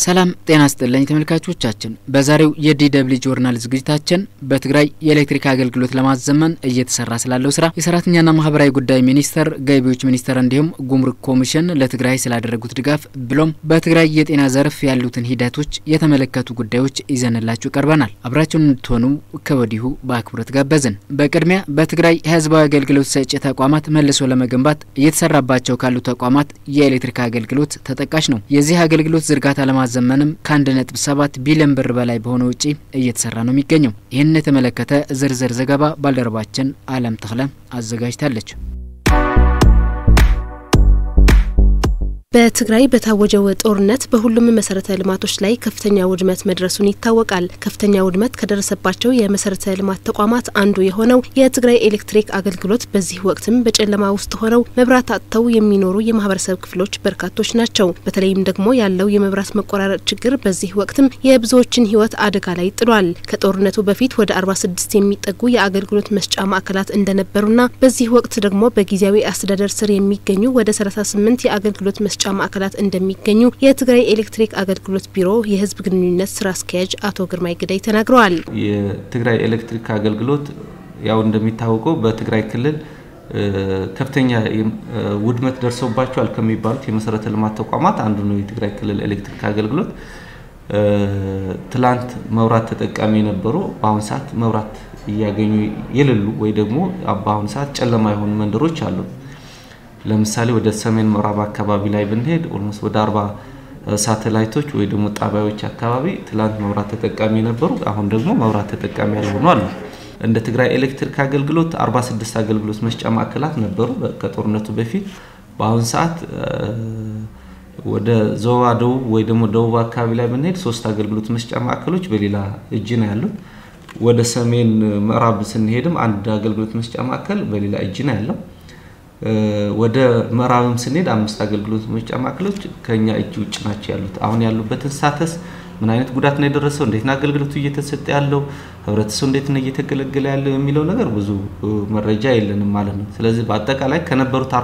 ሰላም ጤና ስጥልኝ ተመልካቾቻችን፣ በዛሬው የዲደብሊ ጆርናል ዝግጅታችን በትግራይ የኤሌክትሪክ አገልግሎት ለማዘመን እየተሰራ ስላለው ስራ የሰራተኛና ማህበራዊ ጉዳይ ሚኒስቴር፣ ገቢዎች ሚኒስቴር እንዲሁም ጉምሩክ ኮሚሽን ለትግራይ ስላደረጉት ድጋፍ ብሎም በትግራይ የጤና ዘርፍ ያሉትን ሂደቶች የተመለከቱ ጉዳዮች ይዘንላችሁ ቀርበናል። አብራችሁን እንድትሆኑ ከወዲሁ በአክብሮት ጋበዝን። በቅድሚያ በትግራይ ህዝባዊ አገልግሎት ሰጪ ተቋማት መልሶ ለመገንባት እየተሰራባቸው ካሉ ተቋማት የኤሌክትሪክ አገልግሎት ተጠቃሽ ነው። የዚህ አገልግሎት ዝርጋታ ለማ ዘመንም ከአንድ ነጥብ ሰባት ቢሊዮን ብር በላይ በሆነ ውጪ እየተሰራ ነው የሚገኘው። ይህንን የተመለከተ ዝርዝር ዘገባ ባልደረባችን አለም ተክለ አዘጋጅታለች። በትግራይ በታወጀው ጦርነት በሁሉም መሰረተ ልማቶች ላይ ከፍተኛ ውድመት መድረሱን ይታወቃል። ከፍተኛ ውድመት ከደረሰባቸው የመሰረተ ልማት ተቋማት አንዱ የሆነው የትግራይ ኤሌክትሪክ አገልግሎት በዚህ ወቅትም በጨለማ ውስጥ ሆነው መብራት አጥተው የሚኖሩ የማህበረሰብ ክፍሎች በርካቶች ናቸው። በተለይም ደግሞ ያለው የመብራት መቆራረጥ ችግር በዚህ ወቅትም የብዙዎችን ሕይወት አደጋ ላይ ጥሏል። ከጦርነቱ በፊት ወደ 46 የሚጠጉ የአገልግሎት መስጫ ማዕከላት እንደነበሩና በዚህ ወቅት ደግሞ በጊዜያዊ አስተዳደር ስር የሚገኙ ወደ 38 የአገልግሎት መስጫ መስጫ ማዕከላት እንደሚገኙ የትግራይ ኤሌክትሪክ አገልግሎት ቢሮ የህዝብ ግንኙነት ስራ አስኪያጅ አቶ ግርማይ ግዳይ ተናግረዋል። የትግራይ ኤሌክትሪክ አገልግሎት ያው እንደሚታወቀው በትግራይ ክልል ከፍተኛ ውድመት ደርሶባቸዋል ከሚባሉት የመሰረተ ልማት ተቋማት አንዱ ነው። የትግራይ ክልል ኤሌክትሪክ አገልግሎት ትላንት መብራት ተጠቃሚ የነበሩ በአሁኑ ሰዓት መብራት እያገኙ የሌሉ ወይ ደግሞ በአሁኑ ሰዓት ጨለማ የሆኑ መንደሮች አሉ። ለምሳሌ ወደ ሰሜን ምዕራብ አካባቢ ላይ ብንሄድ ኦልሞስት ወደ አርባ ሳተላይቶች ወይ ደግሞ ጣቢያዎች አካባቢ ትላንት መብራት ተጠቃሚ የነበሩ አሁን ደግሞ መብራት ተጠቃሚ ያልሆኑ አሉ። እንደ ትግራይ ኤሌክትሪክ አገልግሎት 46 አገልግሎት መስጫ ማዕከላት ነበሩ ከጦርነቱ በፊት። በአሁን ሰዓት ወደ ዞባ ደቡብ ወይ ደግሞ ደቡብ አካባቢ ላይ ብንሄድ ሶስት አገልግሎት መስጫ ማዕከሎች በሌላ እጅ ነው ያሉት። ወደ ሰሜን ምዕራብ ስንሄድም አንድ አገልግሎት መስጫ ማዕከል በሌላ እጅ ነው ያለው። ወደ ምዕራብም ስንሄድ አምስት አገልግሎት መስጫ ማዕከሎች ከኛ እጅ ውጭ ናቸው ያሉት። አሁን ያሉበትን ሳተስ ምን አይነት ጉዳት ነው የደረሰው፣ እንዴት ነው አገልግሎቱ እየተሰጠ ያለው፣ ህብረተሰቡ እንዴት ነው እየተገለገለ ያለው የሚለው ነገር ብዙ መረጃ የለንም ማለት ነው። ስለዚህ በአጠቃላይ ከነበሩት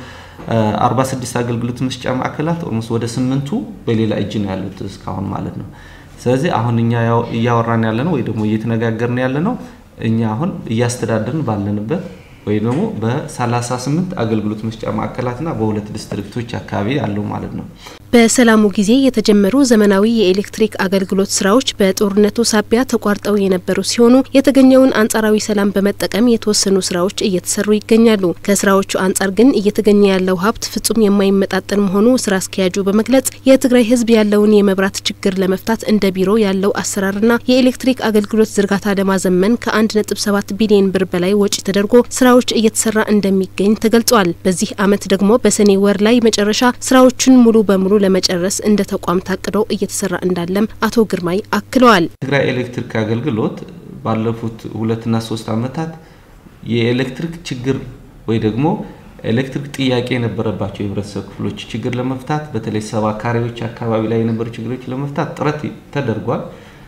46 አገልግሎት መስጫ ማዕከላት ኦልሞስት ወደ ስምንቱ በሌላ እጅ ነው ያሉት እስካሁን ማለት ነው። ስለዚህ አሁን እኛ እያወራን ያለ ነው ወይ ደግሞ እየተነጋገርን ያለ ነው እኛ አሁን እያስተዳደርን ባለንበት ወይ ደግሞ በ38 አገልግሎት መስጫ ማዕከላትና በሁለት ዲስትሪክቶች አካባቢ ያለው ማለት ነው። በሰላሙ ጊዜ የተጀመሩ ዘመናዊ የኤሌክትሪክ አገልግሎት ስራዎች በጦርነቱ ሳቢያ ተቋርጠው የነበሩ ሲሆኑ የተገኘውን አንጻራዊ ሰላም በመጠቀም የተወሰኑ ስራዎች እየተሰሩ ይገኛሉ። ከስራዎቹ አንጻር ግን እየተገኘ ያለው ሀብት ፍጹም የማይመጣጠን መሆኑ ስራ አስኪያጁ በመግለጽ የትግራይ ሕዝብ ያለውን የመብራት ችግር ለመፍታት እንደ ቢሮ ያለው አሰራርና የኤሌክትሪክ አገልግሎት ዝርጋታ ለማዘመን ከ1.7 ቢሊዮን ብር በላይ ወጪ ተደርጎ ስራዎች እየተሰራ እንደሚገኝ ተገልጿል። በዚህ አመት ደግሞ በሰኔ ወር ላይ መጨረሻ ስራዎቹን ሙሉ በሙሉ ለመጨረስ እንደ ተቋም ታቅዶ እየተሰራ እንዳለም አቶ ግርማይ አክለዋል። ትግራይ ኤሌክትሪክ አገልግሎት ባለፉት ሁለትና ሶስት አመታት የኤሌክትሪክ ችግር ወይ ደግሞ ኤሌክትሪክ ጥያቄ የነበረባቸው የህብረተሰብ ክፍሎች ችግር ለመፍታት በተለይ ሰባ ካሬዎች አካባቢ ላይ የነበሩ ችግሮች ለመፍታት ጥረት ተደርጓል።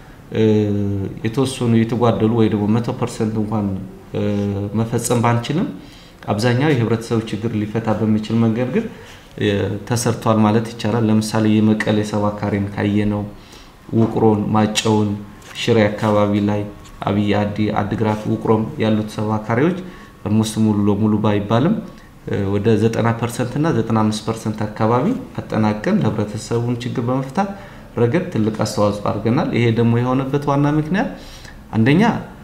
የተወሰኑ የተጓደሉ ወይ ደግሞ መቶ ፐርሰንት እንኳን መፈጸም ባንችልም አብዛኛው የህብረተሰቡ ችግር ሊፈታ በሚችል መንገድ ግን ተሰርቷል ማለት ይቻላል። ለምሳሌ የመቀሌ ሰባ ካሬን ካየነው ውቅሮን፣ ማጨውን፣ ሽሬ አካባቢ ላይ አብይ አዲ፣ አድግራት፣ ውቅሮም ያሉት ሰባ ካሬዎች ኦልሞስት ሙሉ ለሙሉ ባይባልም ወደ 90 ፐርሰንት እና 95 ፐርሰንት አካባቢ አጠናቀን ለህብረተሰቡን ችግር በመፍታት ረገድ ትልቅ አስተዋጽኦ አድርገናል። ይሄ ደግሞ የሆነበት ዋና ምክንያት አንደኛ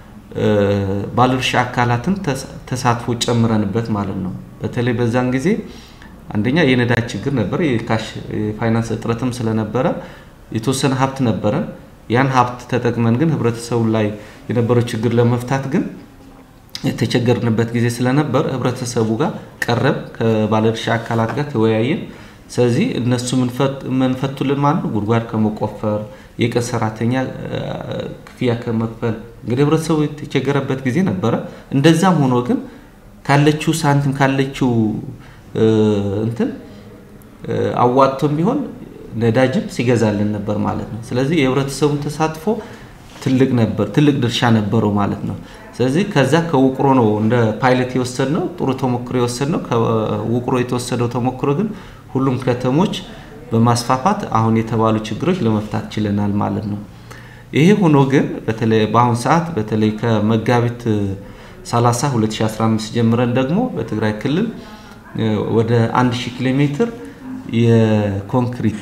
ባለድርሻ አካላትን ተሳትፎ ጨምረንበት ማለት ነው። በተለይ በዛን ጊዜ አንደኛ የነዳጅ ችግር ነበር፣ የካሽ የፋይናንስ እጥረትም ስለነበረ የተወሰነ ሀብት ነበረን። ያን ሀብት ተጠቅመን ግን ህብረተሰቡ ላይ የነበረው ችግር ለመፍታት ግን የተቸገርንበት ጊዜ ስለነበር ህብረተሰቡ ጋር ቀረብ ከባለድርሻ አካላት ጋር ተወያየን። ስለዚህ እነሱ መንፈቱልን ማለት ነው ጉድጓድ ከመቆፈር የቀን ሰራተኛ ክፍያ ከመክፈል እንግዲህ ህብረተሰቡ የተቸገረበት ጊዜ ነበረ። እንደዛም ሆኖ ግን ካለችው ሳንቲም ካለችው እንትን አዋጥቶም ቢሆን ነዳጅም ሲገዛልን ነበር ማለት ነው። ስለዚህ የህብረተሰቡን ተሳትፎ ትልቅ ነበር፣ ትልቅ ድርሻ ነበረው ማለት ነው። ስለዚህ ከዛ ከውቅሮ ነው እንደ ፓይለት የወሰድነው ጥሩ ተሞክሮ የወሰድነው። ከውቅሮ የተወሰደው ተሞክሮ ግን ሁሉም ከተሞች በማስፋፋት አሁን የተባሉ ችግሮች ለመፍታት ችለናል ማለት ነው። ይሄ ሆኖ ግን በተለይ በአሁን ሰዓት በተለይ ከመጋቢት 30 2015 ጀምረን ደግሞ በትግራይ ክልል ወደ 1000 ኪሎ ሜትር የኮንክሪት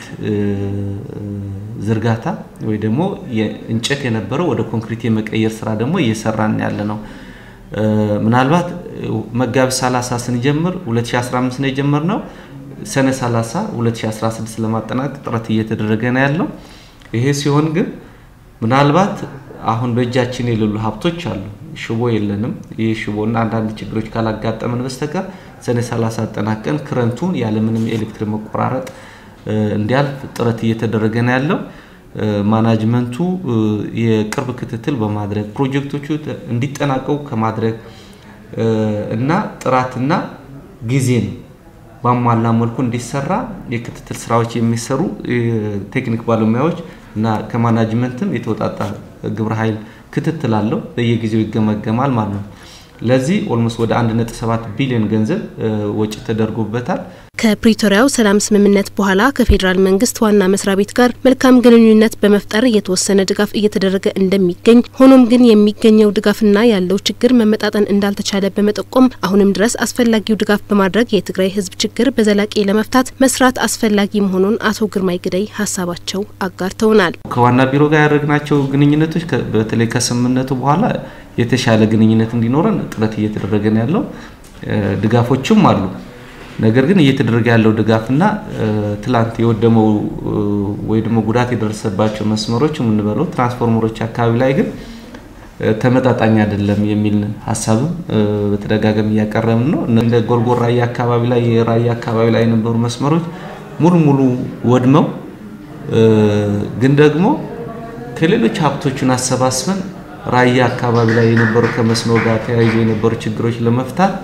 ዝርጋታ ወይ ደግሞ እንጨት የነበረው ወደ ኮንክሪት የመቀየር ስራ ደግሞ እየሰራን ያለ ነው። ምናልባት መጋቢት 30 ስንጀምር 2015 ነው የጀመርነው። ሰኔ 30 2016 ለማጠናቀቅ ጥረት እየተደረገ ነው ያለው። ይሄ ሲሆን ግን ምናልባት አሁን በእጃችን የሌሉ ሀብቶች አሉ። ሽቦ የለንም። ይህ ሽቦና አንዳንድ ችግሮች ካላጋጠመን በስተቀር ሰኔ 30 አጠናቀን ክረንቱን ያለምንም ኤሌክትሪክ መቆራረጥ እንዲያልፍ ጥረት እየተደረገ ነው ያለው። ማናጅመንቱ የቅርብ ክትትል በማድረግ ፕሮጀክቶቹ እንዲጠናቀቁ ከማድረግ እና ጥራትና ጊዜን ባሟላ መልኩ እንዲሰራ የክትትል ስራዎች የሚሰሩ ቴክኒክ ባለሙያዎች እና ከማናጅመንትም የተወጣጣ ግብረ ኃይል ክትትል አለው። በየጊዜው ይገመገማል ማለት ነው። ለዚህ ኦልሞስት ወደ 1.7 ቢሊዮን ገንዘብ ወጪ ተደርጎበታል። ከፕሪቶሪያው ሰላም ስምምነት በኋላ ከፌዴራል መንግስት ዋና መስሪያ ቤት ጋር መልካም ግንኙነት በመፍጠር የተወሰነ ድጋፍ እየተደረገ እንደሚገኝ፣ ሆኖም ግን የሚገኘው ድጋፍና ያለው ችግር መመጣጠን እንዳልተቻለ በመጠቆም አሁንም ድረስ አስፈላጊው ድጋፍ በማድረግ የትግራይ ሕዝብ ችግር በዘላቂ ለመፍታት መስራት አስፈላጊ መሆኑን አቶ ግርማይ ግደይ ሀሳባቸው አጋርተውናል። ከዋና ቢሮ ጋር ያደረግናቸው ግንኙነቶች በተለይ ከስምምነቱ በኋላ የተሻለ ግንኙነት እንዲኖረን ጥረት እየተደረገ ነው ያለው። ድጋፎችም አሉ። ነገር ግን እየተደረገ ያለው ድጋፍና ትላንት የወደመው ወይ ደግሞ ጉዳት የደረሰባቸው መስመሮች የምንበለው ትራንስፎርመሮች አካባቢ ላይ ግን ተመጣጣኝ አይደለም የሚል ሀሳብም በተደጋጋሚ እያቀረብን ነው። እንደ ጎርጎር ራያ አካባቢ ላይ የራያ አካባቢ ላይ የነበሩ መስመሮች ሙሉ ሙሉ ወድመው ግን ደግሞ ከሌሎች ሀብቶችን አሰባስበን ራያ አካባቢ ላይ የነበሩ ከመስኖ ጋር ተያይዞ የነበሩ ችግሮች ለመፍታት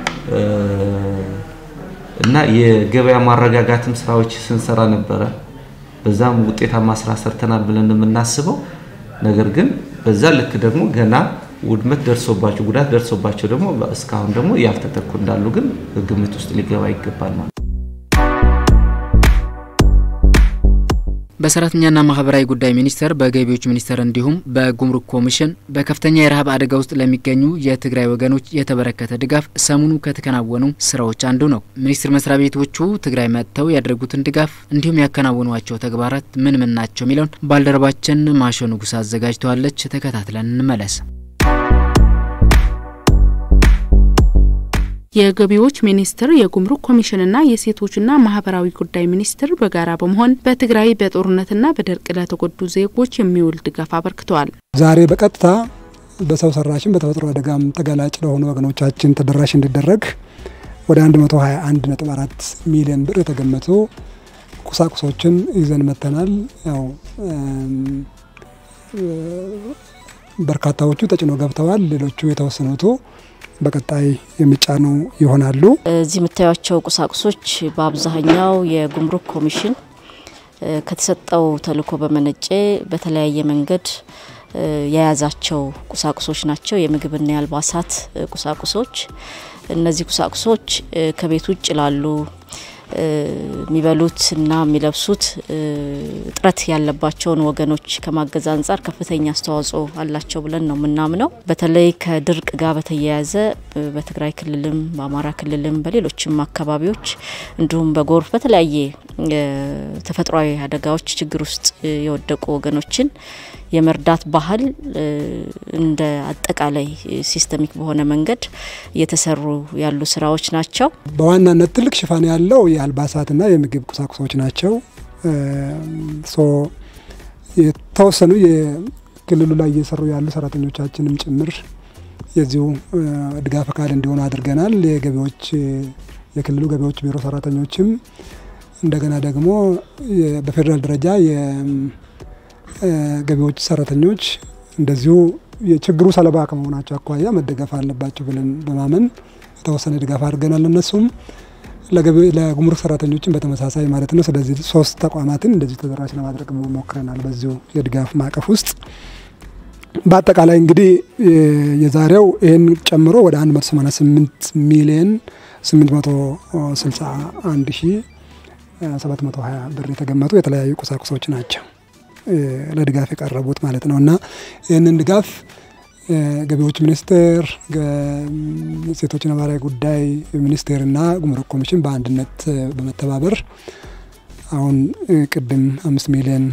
እና የገበያ ማረጋጋትም ስራዎች ስንሰራ ነበረ። በዛም ውጤታማ ስራ ሰርተናል ብለን የምናስበው ነገር ግን በዛ ልክ ደግሞ ገና ውድመት ደርሶባቸው ጉዳት ደርሶባቸው ደግሞ እስካሁን ደግሞ ያልተተኩ እንዳሉ ግን ግምት ውስጥ ሊገባ ይገባል ማለት ነው። በሰራተኛና ማህበራዊ ጉዳይ ሚኒስቴር በገቢዎች ሚኒስቴር እንዲሁም በጉምሩክ ኮሚሽን በከፍተኛ የረሃብ አደጋ ውስጥ ለሚገኙ የትግራይ ወገኖች የተበረከተ ድጋፍ ሰሞኑ ከተከናወኑ ስራዎች አንዱ ነው። ሚኒስቴር መስሪያ ቤቶቹ ትግራይ መጥተው ያደረጉትን ድጋፍ እንዲሁም ያከናወኗቸው ተግባራት ምን ምን ናቸው የሚለውን ባልደረባችን ማሾ ንጉስ አዘጋጅተዋለች። ተከታትለን እንመለስ። የገቢዎች ሚኒስቴር የጉምሩክ ኮሚሽንና የሴቶችና ማህበራዊ ጉዳይ ሚኒስቴር በጋራ በመሆን በትግራይ በጦርነትና በድርቅ ለተጎዱ ዜጎች የሚውል ድጋፍ አበርክተዋል። ዛሬ በቀጥታ በሰው ሰራሽም በተፈጥሮ አደጋም ተጋላጭ ለሆኑ ወገኖቻችን ተደራሽ እንዲደረግ ወደ 121.4 ሚሊዮን ብር የተገመቱ ቁሳቁሶችን ይዘን መጥተናል። ያው በርካታዎቹ ተጭኖ ገብተዋል። ሌሎቹ የተወሰኑቱ በቀጣይ የሚጫኑ ይሆናሉ። እዚህ የምታዩቸው ቁሳቁሶች በአብዛኛው የጉምሩክ ኮሚሽን ከተሰጠው ተልዕኮ በመነጨ በተለያየ መንገድ የያዛቸው ቁሳቁሶች ናቸው። የምግብና የአልባሳት ቁሳቁሶች። እነዚህ ቁሳቁሶች ከቤት ውጭ ላሉ የሚበሉት እና የሚለብሱት እጥረት ያለባቸውን ወገኖች ከማገዝ አንጻር ከፍተኛ አስተዋጽኦ አላቸው ብለን ነው የምናምነው። በተለይ ከድርቅ ጋር በተያያዘ በትግራይ ክልልም በአማራ ክልልም በሌሎችም አካባቢዎች እንዲሁም በጎርፍ በተለያየ ተፈጥሯዊ አደጋዎች ችግር ውስጥ የወደቁ ወገኖችን የመርዳት ባህል እንደ አጠቃላይ ሲስተሚክ በሆነ መንገድ እየተሰሩ ያሉ ስራዎች ናቸው። በዋናነት ትልቅ ሽፋን ያለው የአልባሳትና የምግብ ቁሳቁሶች ናቸው። የተወሰኑ የክልሉ ላይ እየሰሩ ያሉ ሰራተኞቻችንም ጭምር የዚሁ ድጋፍ አካል እንዲሆኑ አድርገናል። የገቢዎች የክልሉ ገቢዎች ቢሮ ሰራተኞችም እንደገና ደግሞ በፌዴራል ደረጃ የገቢዎች ሰራተኞች እንደዚሁ የችግሩ ሰለባ ከመሆናቸው አኳያ መደገፍ አለባቸው ብለን በማመን የተወሰነ ድጋፍ አድርገናል። እነሱም ለጉምሩክ ሰራተኞችን በተመሳሳይ ማለት ነው። ስለዚህ ሶስት ተቋማትን እንደዚህ ተደራሽ ለማድረግ ሞክረናል በዚሁ የድጋፍ ማዕቀፍ ውስጥ። በአጠቃላይ እንግዲህ የዛሬው ይህን ጨምሮ ወደ 188 ሚሊዮን 861 ሺህ 720 ብር የተገመቱ የተለያዩ ቁሳቁሶች ናቸው ለድጋፍ የቀረቡት ማለት ነው እና ይህንን ድጋፍ ገቢዎች ሚኒስቴር፣ ሴቶችና ማህበራዊ ጉዳይ ሚኒስቴርና ጉምሩክ ኮሚሽን በአንድነት በመተባበር አሁን ቅድም አምስት ሚሊዮን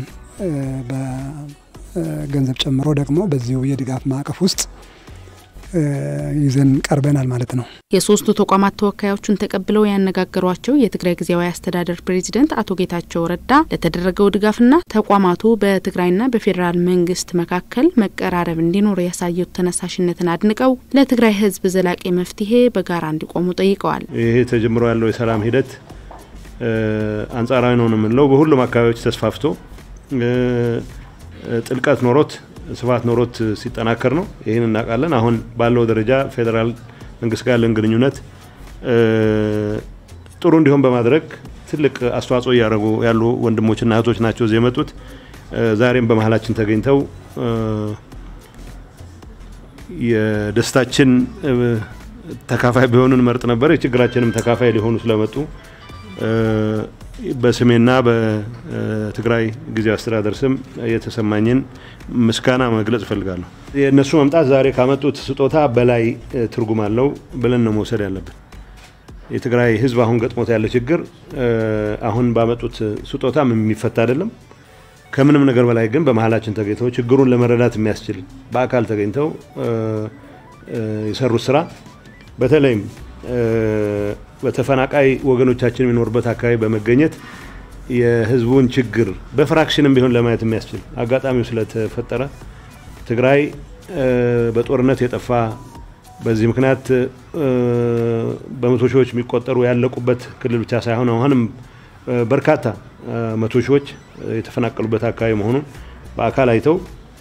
በገንዘብ ጨምሮ ደግሞ በዚሁ የድጋፍ ማዕቀፍ ውስጥ ይዘን ቀርበናል ማለት ነው። የሶስቱ ተቋማት ተወካዮቹን ተቀብለው ያነጋገሯቸው የትግራይ ጊዜያዊ አስተዳደር ፕሬዚደንት አቶ ጌታቸው ረዳ ለተደረገው ድጋፍና ተቋማቱ በትግራይና በፌዴራል መንግስት መካከል መቀራረብ እንዲኖር ያሳዩት ተነሳሽነትን አድንቀው ለትግራይ ሕዝብ ዘላቂ መፍትሄ በጋራ እንዲቆሙ ጠይቀዋል። ይሄ ተጀምሮ ያለው የሰላም ሂደት አንጻራዊ ነው የምንለው በሁሉም አካባቢዎች ተስፋፍቶ ጥልቀት ኖሮት ስፋት ኖሮት ሲጠናከር ነው። ይህን እናውቃለን። አሁን ባለው ደረጃ ፌዴራል መንግስት ጋር ያለን ግንኙነት ጥሩ እንዲሆን በማድረግ ትልቅ አስተዋጽኦ እያደረጉ ያሉ ወንድሞችና እህቶች ናቸው እዚህ የመጡት። ዛሬም በመሀላችን ተገኝተው የደስታችን ተካፋይ ቢሆኑን መርጥ ነበር። የችግራችንም ተካፋይ ሊሆኑ ስለመጡ በስሜና በትግራይ ጊዜያዊ አስተዳደር ስም የተሰማኝን ምስጋና መግለጽ እፈልጋለሁ። የእነሱ መምጣት ዛሬ ካመጡት ስጦታ በላይ ትርጉም አለው ብለን ነው መውሰድ ያለብን። የትግራይ ሕዝብ አሁን ገጥሞት ያለ ችግር አሁን ባመጡት ስጦታ የሚፈታ አይደለም። ከምንም ነገር በላይ ግን በመሀላችን ተገኝተው ችግሩን ለመረዳት የሚያስችል በአካል ተገኝተው የሰሩት ስራ በተለይም በተፈናቃይ ወገኖቻችን የሚኖርበት አካባቢ በመገኘት የህዝቡን ችግር በፍራክሽንም ቢሆን ለማየት የሚያስችል አጋጣሚው ስለተፈጠረ ትግራይ በጦርነት የጠፋ በዚህ ምክንያት በመቶ ሺዎች የሚቆጠሩ ያለቁበት ክልል ብቻ ሳይሆን አሁንም በርካታ መቶ ሺዎች የተፈናቀሉበት አካባቢ መሆኑን በአካል አይተው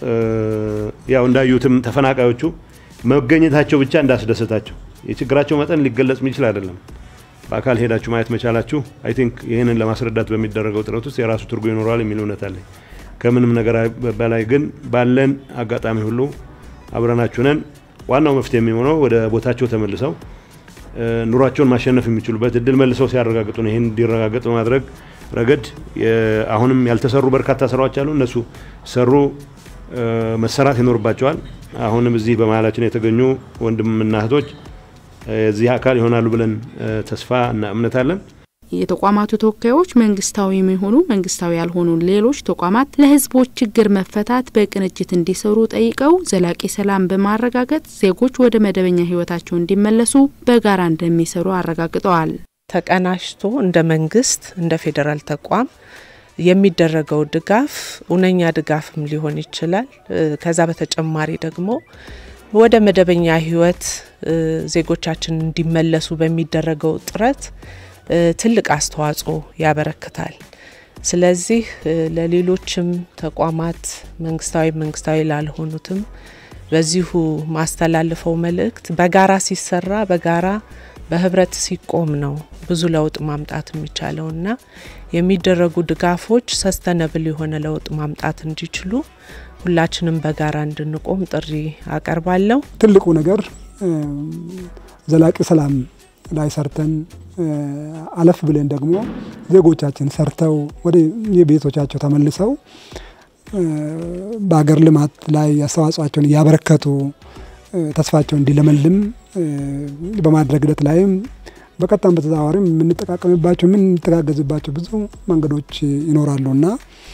ያው እንዳዩትም ተፈናቃዮቹ መገኘታቸው ብቻ እንዳስደሰታቸው የችግራቸው መጠን ሊገለጽ የሚችል አይደለም። በአካል ሄዳችሁ ማየት መቻላችሁ አይ ቲንክ ይህንን ለማስረዳት በሚደረገው ጥረት ውስጥ የራሱ ትርጉም ይኖረዋል የሚል እውነት አለኝ። ከምንም ነገር በላይ ግን ባለን አጋጣሚ ሁሉ አብረናችሁ ነን። ዋናው መፍትሄ የሚሆነው ወደ ቦታቸው ተመልሰው ኑሯቸውን ማሸነፍ የሚችሉበት እድል መልሰው ሲያረጋግጡ ነው። ይህን እንዲረጋገጥ በማድረግ ረገድ አሁንም ያልተሰሩ በርካታ ስራዎች አሉ። እነሱ ሰሩ መሰራት ይኖርባቸዋል። አሁንም እዚህ በመሀላችን የተገኙ ወንድምና እህቶች የዚህ አካል ይሆናሉ ብለን ተስፋ እና እምነት አለን። የተቋማቱ ተወካዮች መንግስታዊ የሚሆኑ መንግስታዊ ያልሆኑ ሌሎች ተቋማት ለሕዝቦች ችግር መፈታት በቅንጅት እንዲሰሩ ጠይቀው ዘላቂ ሰላም በማረጋገጥ ዜጎች ወደ መደበኛ ሕይወታቸው እንዲመለሱ በጋራ እንደሚሰሩ አረጋግጠዋል። ተቀናጅቶ እንደ መንግስት እንደ ፌዴራል ተቋም የሚደረገው ድጋፍ እውነኛ ድጋፍም ሊሆን ይችላል። ከዛ በተጨማሪ ደግሞ ወደ መደበኛ ህይወት ዜጎቻችን እንዲመለሱ በሚደረገው ጥረት ትልቅ አስተዋጽኦ ያበረክታል። ስለዚህ ለሌሎችም ተቋማት መንግስታዊ መንግስታዊ ላልሆኑትም በዚሁ ማስተላልፈው መልእክት በጋራ ሲሰራ በጋራ በህብረት ሲቆም ነው ብዙ ለውጥ ማምጣት የሚቻለው እና የሚደረጉ ድጋፎች ሰስተነብል የሆነ ለውጥ ማምጣት እንዲችሉ ሁላችንም በጋራ እንድንቆም ጥሪ አቀርባለሁ። ትልቁ ነገር ዘላቂ ሰላም ላይ ሰርተን አለፍ ብለን ደግሞ ዜጎቻችን ሰርተው ወደ የቤቶቻቸው ተመልሰው በሀገር ልማት ላይ አስተዋጽኦቸውን እያበረከቱ ተስፋቸው እንዲለመልም በማድረግ ሂደት ላይም በቀጥታም በተዘዋዋሪም የምንጠቃቀምባቸው የምንተጋገዝባቸው ብዙ መንገዶች ይኖራሉ እና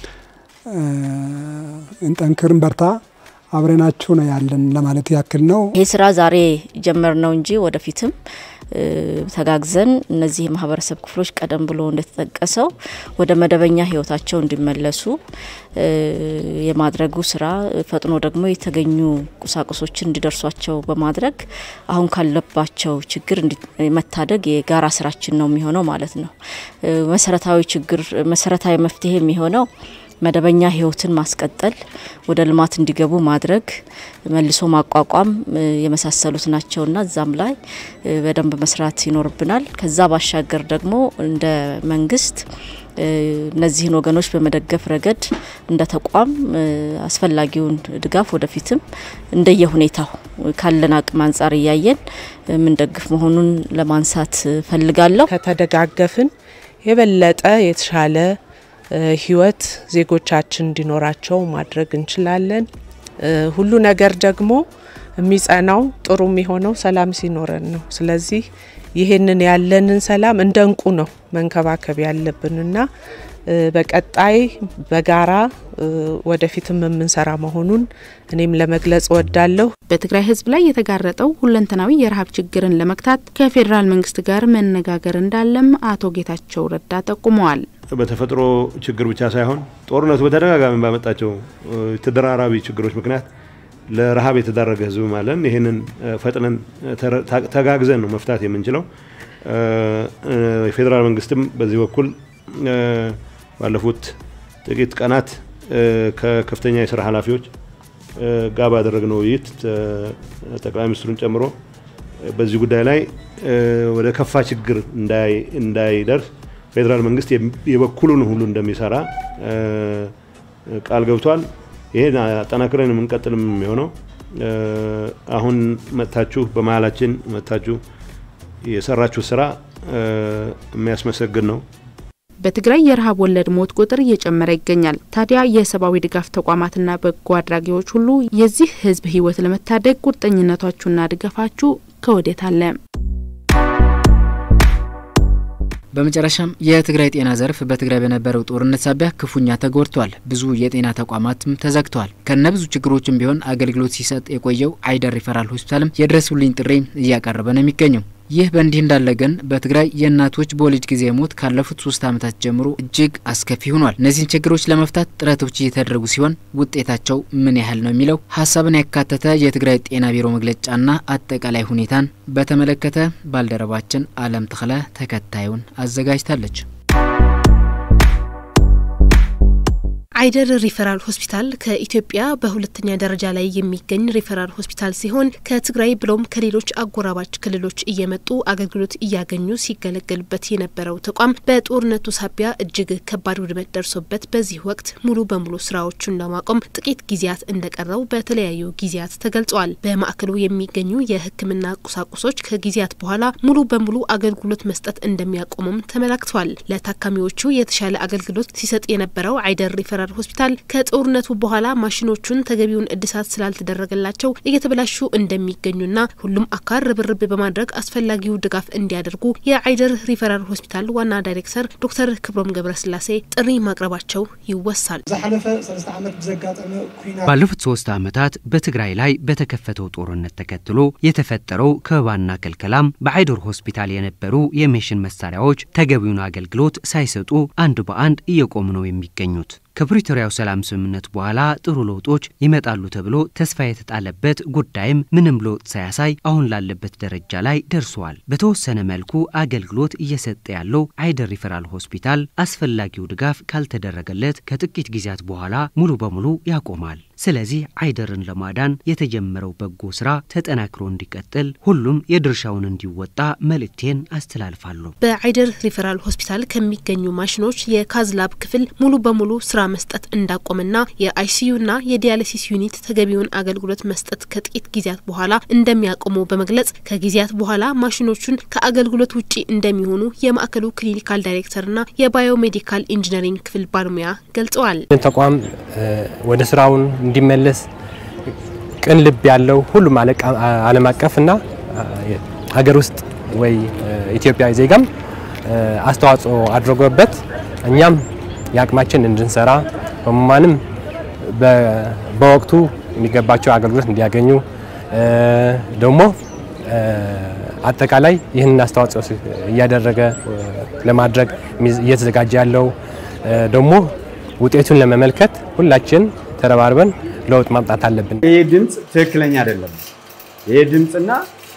እንጠንክርን፣ በርታ፣ አብረናችሁ ነው ያለን ለማለት ያክል ነው። ይህ ስራ ዛሬ ጀመር ነው እንጂ ወደፊትም ተጋግዘን እነዚህ የማህበረሰብ ክፍሎች ቀደም ብሎ እንደተጠቀሰው ወደ መደበኛ ህይወታቸው እንዲመለሱ የማድረጉ ስራ ፈጥኖ ደግሞ የተገኙ ቁሳቁሶችን እንዲደርሷቸው በማድረግ አሁን ካለባቸው ችግር መታደግ የጋራ ስራችን ነው የሚሆነው ማለት ነው። መሰረታዊ ችግር መሰረታዊ መፍትሄ የሚሆነው መደበኛ ህይወትን ማስቀጠል፣ ወደ ልማት እንዲገቡ ማድረግ፣ መልሶ ማቋቋም የመሳሰሉት ናቸውና እዛም ላይ በደንብ መስራት ይኖርብናል። ከዛ ባሻገር ደግሞ እንደ መንግስት እነዚህን ወገኖች በመደገፍ ረገድ እንደ ተቋም አስፈላጊውን ድጋፍ ወደፊትም እንደየሁኔታው ካለን አቅም አንጻር እያየን የምንደግፍ መሆኑን ለማንሳት ፈልጋለሁ። ከተደጋገፍን የበለጠ የተሻለ ህይወት ዜጎቻችን እንዲኖራቸው ማድረግ እንችላለን። ሁሉ ነገር ደግሞ የሚጸናው ጥሩ የሚሆነው ሰላም ሲኖረን ነው። ስለዚህ ይህንን ያለንን ሰላም እንደ እንቁ ነው መንከባከብ ያለብንና በቀጣይ በጋራ ወደፊትም የምንሰራ መሆኑን እኔም ለመግለጽ እወዳለሁ። በትግራይ ህዝብ ላይ የተጋረጠው ሁለንተናዊ የረሃብ ችግርን ለመግታት ከፌዴራል መንግስት ጋር መነጋገር እንዳለም አቶ ጌታቸው ረዳ ጠቁመዋል። በተፈጥሮ ችግር ብቻ ሳይሆን ጦርነቱ በተደጋጋሚ ባመጣቸው ተደራራቢ ችግሮች ምክንያት ለረሃብ የተዳረገ ህዝብ አለን። ይህንን ፈጥነን ተጋግዘን ነው መፍታት የምንችለው። የፌዴራል መንግስትም በዚህ በኩል ባለፉት ጥቂት ቀናት ከከፍተኛ የስራ ኃላፊዎች ጋር ባደረግነው ውይይት ጠቅላይ ሚኒስትሩን ጨምሮ በዚህ ጉዳይ ላይ ወደ ከፋ ችግር እንዳይደርስ ፌዴራል መንግስት የበኩሉን ሁሉ እንደሚሰራ ቃል ገብቷል። ይሄን አጠናክረን የምንቀጥልም የሚሆነው አሁን መጥታችሁ በመሀላችን መጥታችሁ የሰራችሁ ስራ የሚያስመሰግን ነው። በትግራይ የረሃብ ወለድ ሞት ቁጥር እየጨመረ ይገኛል። ታዲያ የሰብአዊ ድጋፍ ተቋማትና በጎ አድራጊዎች ሁሉ የዚህ ህዝብ ህይወት ለመታደግ ቁርጠኝነታችሁና ድጋፋችሁ ከወዴት አለ? በመጨረሻም የትግራይ ጤና ዘርፍ በትግራይ በነበረው ጦርነት ሳቢያ ክፉኛ ተጎድቷል። ብዙ የጤና ተቋማትም ተዘግተዋል። ከነ ብዙ ችግሮችም ቢሆን አገልግሎት ሲሰጥ የቆየው አይደር ሪፈራል ሆስፒታልም የድረሱልኝ ጥሪ እያቀረበ ነው የሚገኘው። ይህ በእንዲህ እንዳለ ግን በትግራይ የእናቶች በወሊድ ጊዜ ሞት ካለፉት ሶስት ዓመታት ጀምሮ እጅግ አስከፊ ሆኗል። እነዚህን ችግሮች ለመፍታት ጥረቶች እየተደረጉ ሲሆን ውጤታቸው ምን ያህል ነው የሚለው ሀሳብን ያካተተ የትግራይ ጤና ቢሮ መግለጫና አጠቃላይ ሁኔታን በተመለከተ ባልደረባችን አለም ተክለ ተከታዩን አዘጋጅታለች። አይደር ሪፈራል ሆስፒታል ከኢትዮጵያ በሁለተኛ ደረጃ ላይ የሚገኝ ሪፈራል ሆስፒታል ሲሆን ከትግራይ ብሎም ከሌሎች አጎራባች ክልሎች እየመጡ አገልግሎት እያገኙ ሲገለገሉበት የነበረው ተቋም በጦርነቱ ሳቢያ እጅግ ከባድ ውድመት ደርሶበት በዚህ ወቅት ሙሉ በሙሉ ስራዎቹን ለማቆም ጥቂት ጊዜያት እንደቀረው በተለያዩ ጊዜያት ተገልጿል። በማዕከሉ የሚገኙ የሕክምና ቁሳቁሶች ከጊዜያት በኋላ ሙሉ በሙሉ አገልግሎት መስጠት እንደሚያቆሙም ተመላክቷል። ለታካሚዎቹ የተሻለ አገልግሎት ሲሰጥ የነበረው አይደር ሪፈራል ሆስፒታል ከጦርነቱ በኋላ ማሽኖቹን ተገቢውን እድሳት ስላልተደረገላቸው እየተበላሹ እንደሚገኙና ሁሉም አካል ርብርብ በማድረግ አስፈላጊው ድጋፍ እንዲያደርጉ የአይደር ሪፈራል ሆስፒታል ዋና ዳይሬክተር ዶክተር ክብሮም ገብረስላሴ ጥሪ ማቅረባቸው ይወሳል። ባለፉት ሶስት ዓመታት በትግራይ ላይ በተከፈተው ጦርነት ተከትሎ የተፈጠረው ከበባና ክልከላም በአይደር ሆስፒታል የነበሩ የሜሽን መሳሪያዎች ተገቢውን አገልግሎት ሳይሰጡ አንድ በአንድ እየቆሙ ነው የሚገኙት። ከፕሪቶሪያው ሰላም ስምምነት በኋላ ጥሩ ለውጦች ይመጣሉ ተብሎ ተስፋ የተጣለበት ጉዳይም ምንም ለውጥ ሳያሳይ አሁን ላለበት ደረጃ ላይ ደርሷል። በተወሰነ መልኩ አገልግሎት እየሰጠ ያለው አይደር ሪፈራል ሆስፒታል አስፈላጊው ድጋፍ ካልተደረገለት ከጥቂት ጊዜያት በኋላ ሙሉ በሙሉ ያቆማል። ስለዚህ አይደርን ለማዳን የተጀመረው በጎ ስራ ተጠናክሮ እንዲቀጥል ሁሉም የድርሻውን እንዲወጣ መልእክቴን አስተላልፋለሁ። በአይደር ሪፈራል ሆስፒታል ከሚገኙ ማሽኖች የካዝላብ ክፍል ሙሉ በሙሉ ስራ መስጠት እንዳቆምና የአይሲዩና የዲያሊሲስ ዩኒት ተገቢውን አገልግሎት መስጠት ከጥቂት ጊዜያት በኋላ እንደሚያቆሙ በመግለጽ ከጊዜያት በኋላ ማሽኖቹን ከአገልግሎት ውጪ እንደሚሆኑ የማዕከሉ ክሊኒካል ዳይሬክተርና የባዮሜዲካል ኢንጂነሪንግ ክፍል ባለሙያ ገልጸዋል። ተቋም ወደ ስራውን እንዲመለስ ቅን ልብ ያለው ሁሉም ዓለም አቀፍና ሀገር ውስጥ ወይ ኢትዮጵያዊ ዜጋም አስተዋጽኦ አድርጎበት እኛም የአቅማችን እንድንሰራ ህሙማንም በወቅቱ የሚገባቸው አገልግሎት እንዲያገኙ ደግሞ አጠቃላይ ይህንን አስተዋጽኦ እያደረገ ለማድረግ እየተዘጋጀ ያለው ደግሞ ውጤቱን ለመመልከት ሁላችን ተረባርበን ለውጥ ማምጣት አለብን። ይህ ድምፅ ትክክለኛ አይደለም። ይህ ድምፅና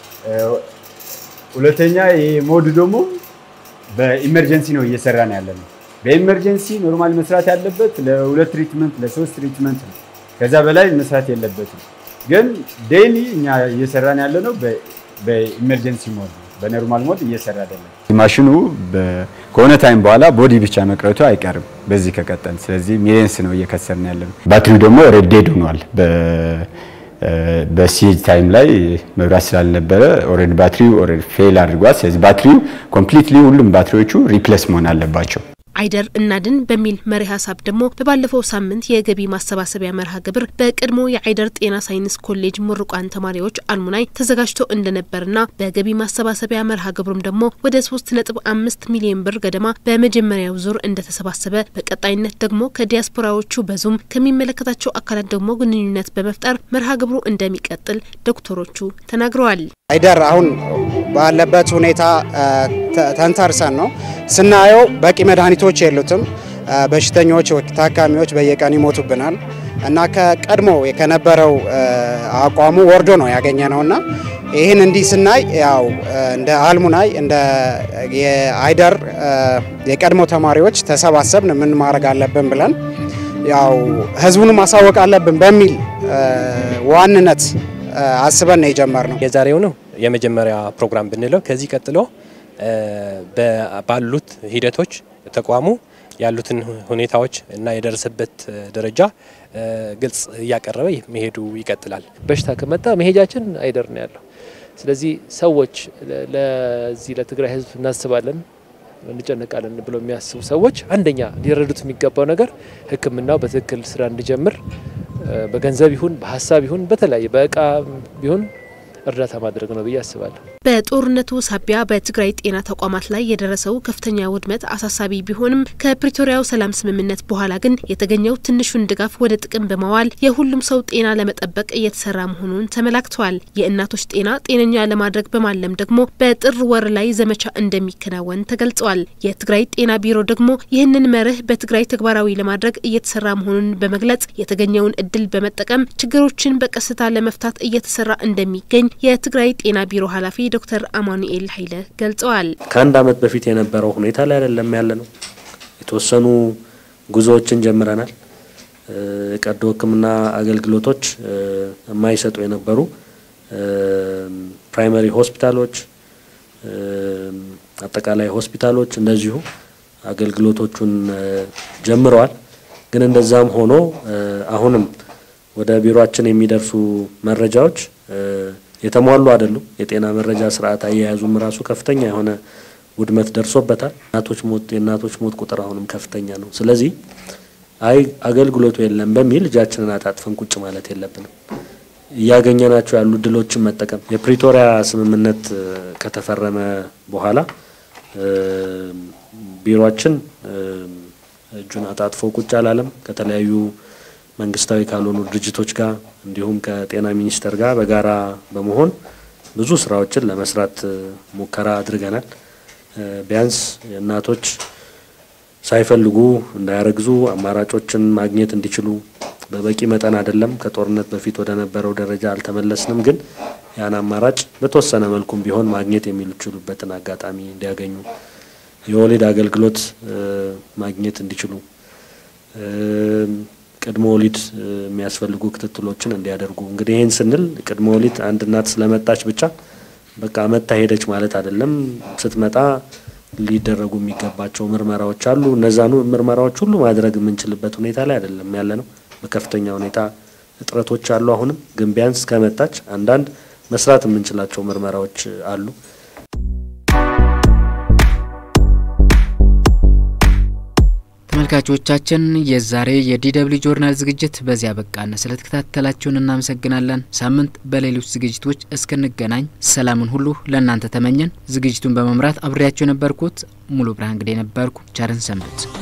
ሁለተኛ ይህ ሞድ ደግሞ በኢመርጀንሲ ነው እየሰራ ነው ያለ ነው። በኢመርጀንሲ ኖርማል መስራት ያለበት ለሁለት ትሪትመንት ለሶስት ትሪትመንት ነው። ከዛ በላይ መስራት የለበትም። ግን ዴይሊ እኛ እየሰራን ያለ ነው በኢመርጀንሲ ሞድ ነው። በኖርማል ሞድ እየሰራ አይደለም። ማሽኑ ከሆነ ታይም በኋላ ቦዲ ብቻ መቅረቱ አይቀርም በዚህ ከቀጠል። ስለዚህ ሚሊየንስ ነው እየከሰርን ያለ ነው። ባትሪው ደግሞ ሬዴድ ሆኗል። በሲጅ ታይም ላይ መብራት ስላልነበረ ኦልሬዲ ባትሪው ኦልሬዲ ፌል አድርጓል። ስለዚህ ባትሪው ኮምፕሊትሊ ሁሉም ባትሪዎቹ ሪፕሌስ መሆን አለባቸው። አይደር እናድን በሚል መሪ ሀሳብ ደግሞ በባለፈው ሳምንት የገቢ ማሰባሰቢያ መርሃ ግብር በቀድሞ የአይደር ጤና ሳይንስ ኮሌጅ ምሩቃን ተማሪዎች አልሙናይ ተዘጋጅቶ እንደነበርና በገቢ ማሰባሰቢያ መርሃ ግብሩም ደግሞ ወደ ሶስት ነጥብ አምስት ሚሊዮን ብር ገደማ በመጀመሪያው ዙር እንደተሰባሰበ በቀጣይነት ደግሞ ከዲያስፖራዎቹ በዙም ከሚመለከታቸው አካላት ደግሞ ግንኙነት በመፍጠር መርሃ ግብሩ እንደሚቀጥል ዶክተሮቹ ተናግረዋል። አይደር አሁን ባለበት ሁኔታ ተንተርሰን ነው ስናየው በቂ መድኃኒቶች የሉትም። በሽተኞች፣ ታካሚዎች በየቀን ይሞቱብናል እና ከቀድሞ ከነበረው አቋሙ ወርዶ ነው ያገኘ ነው እና ይህን እንዲህ ስናይ ያው እንደ አልሙናይ እንደ የአይደር የቀድሞ ተማሪዎች ተሰባሰብን ምን ማድረግ አለብን ብለን ያው ህዝቡን ማሳወቅ አለብን በሚል ዋንነት አስበን ነው የጀመርነው። የዛሬው ነው የመጀመሪያ ፕሮግራም ብንለው ከዚህ ቀጥሎ ባሉት ሂደቶች ተቋሙ ያሉትን ሁኔታዎች እና የደረሰበት ደረጃ ግልጽ እያቀረበ መሄዱ ይቀጥላል። በሽታ ከመጣ መሄጃችን አይደር ነው ያለው። ስለዚህ ሰዎች ለዚህ ለትግራይ ህዝብ እናስባለን እንጨነቃለን ብሎ የሚያስቡ ሰዎች አንደኛ ሊረዱት የሚገባው ነገር ሕክምናው በትክክል ስራ እንዲጀምር በገንዘብ ይሁን በሀሳብ ይሁን በተለያየ በእቃ ቢሆን እርዳታ ማድረግ ነው ብዬ አስባለሁ። በጦርነቱ ሳቢያ በትግራይ ጤና ተቋማት ላይ የደረሰው ከፍተኛ ውድመት አሳሳቢ ቢሆንም ከፕሪቶሪያው ሰላም ስምምነት በኋላ ግን የተገኘው ትንሹን ድጋፍ ወደ ጥቅም በማዋል የሁሉም ሰው ጤና ለመጠበቅ እየተሰራ መሆኑን ተመላክተዋል። የእናቶች ጤና ጤነኛ ለማድረግ በማለም ደግሞ በጥር ወር ላይ ዘመቻ እንደሚከናወን ተገልጸዋል። የትግራይ ጤና ቢሮ ደግሞ ይህንን መርህ በትግራይ ተግባራዊ ለማድረግ እየተሰራ መሆኑን በመግለጽ የተገኘውን እድል በመጠቀም ችግሮችን በቀስታ ለመፍታት እየተሰራ እንደሚገኝ የትግራይ ጤና ቢሮ ኃላፊ ዶክተር አማኑኤል ኃይለ ገልጸዋል። ከአንድ ዓመት በፊት የነበረው ሁኔታ ላይ አይደለም ያለ ነው። የተወሰኑ ጉዞዎችን ጀምረናል። ቀዶ ሕክምና አገልግሎቶች የማይሰጡ የነበሩ ፕራይመሪ ሆስፒታሎች፣ አጠቃላይ ሆስፒታሎች እንደዚሁ አገልግሎቶቹን ጀምረዋል። ግን እንደዛም ሆኖ አሁንም ወደ ቢሮአችን የሚደርሱ መረጃዎች የተሟሉ አይደሉም። የጤና መረጃ ስርዓት አያያዙም ራሱ ከፍተኛ የሆነ ውድመት ደርሶበታል። እናቶች ሞት የእናቶች ሞት ቁጥር አሁንም ከፍተኛ ነው። ስለዚህ አይ አገልግሎቱ የለም በሚል እጃችንን አጣጥፈን ቁጭ ማለት የለብንም። እያገኘናቸው ያሉ ድሎችን መጠቀም የፕሪቶሪያ ስምምነት ከተፈረመ በኋላ ቢሮአችን እጁን አጣጥፎ ቁጭ አላለም። ከተለያዩ መንግስታዊ ካልሆኑ ድርጅቶች ጋር እንዲሁም ከጤና ሚኒስቴር ጋር በጋራ በመሆን ብዙ ስራዎችን ለመስራት ሙከራ አድርገናል። ቢያንስ እናቶች ሳይፈልጉ እንዳያረግዙ አማራጮችን ማግኘት እንዲችሉ በበቂ መጠን አይደለም፣ ከጦርነት በፊት ወደ ነበረው ደረጃ አልተመለስንም። ግን ያን አማራጭ በተወሰነ መልኩም ቢሆን ማግኘት የሚችሉበትን አጋጣሚ እንዲያገኙ፣ የወሊድ አገልግሎት ማግኘት እንዲችሉ ቅድመ ወሊድ የሚያስፈልጉ ክትትሎችን እንዲያደርጉ። እንግዲህ ይህን ስንል ቅድመ ወሊድ አንድ እናት ስለመጣች ብቻ በቃ መታ ሄደች ማለት አይደለም። ስትመጣ ሊደረጉ የሚገባቸው ምርመራዎች አሉ። እነዛኑ ምርመራዎች ሁሉ ማድረግ የምንችልበት ሁኔታ ላይ አይደለም ያለ ነው። በከፍተኛ ሁኔታ እጥረቶች አሉ። አሁንም ግን ቢያንስ ከመጣች አንዳንድ መስራት የምንችላቸው ምርመራዎች አሉ። ተመልካቾቻችን የዛሬ የዲደብሊው ጆርናል ዝግጅት በዚያ በቃን። ስለተከታተላችሁን እናመሰግናለን። ሳምንት በሌሎች ዝግጅቶች እስክንገናኝ ሰላምን ሁሉ ለእናንተ ተመኘን። ዝግጅቱን በመምራት አብሬያቸው የነበርኩት ሙሉ ብርሃን ግዴ ነበርኩ። ቸርን ሰንብት።